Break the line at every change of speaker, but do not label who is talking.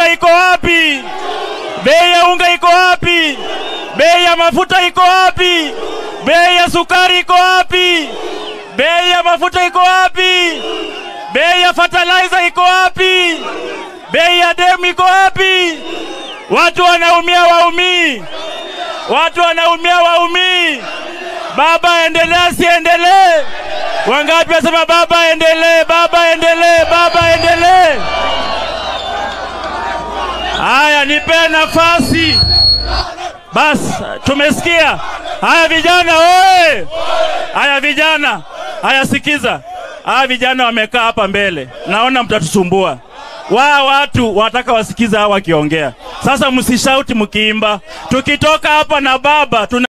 unga iko wapi? Bei ya unga iko wapi? Bei ya mafuta iko wapi? Bei ya sukari iko wapi? Bei ya mafuta iko wapi? Bei ya fertilizer iko wapi? Bei ya demu iko wapi? Watu wanaumia, waumii. Watu wanaumia, waumii. Baba endelea, siendelee? Wangapi wasema baba endelee, baba endelee, baba endelee? Haya, nipe nafasi basi. Tumesikia haya vijana, oye! Haya vijana, haya sikiza, haya vijana wamekaa hapa mbele, naona mtatusumbua. Waa watu wanataka wasikiza hawa wakiongea. Sasa msishauti mkiimba, tukitoka hapa na baba tuna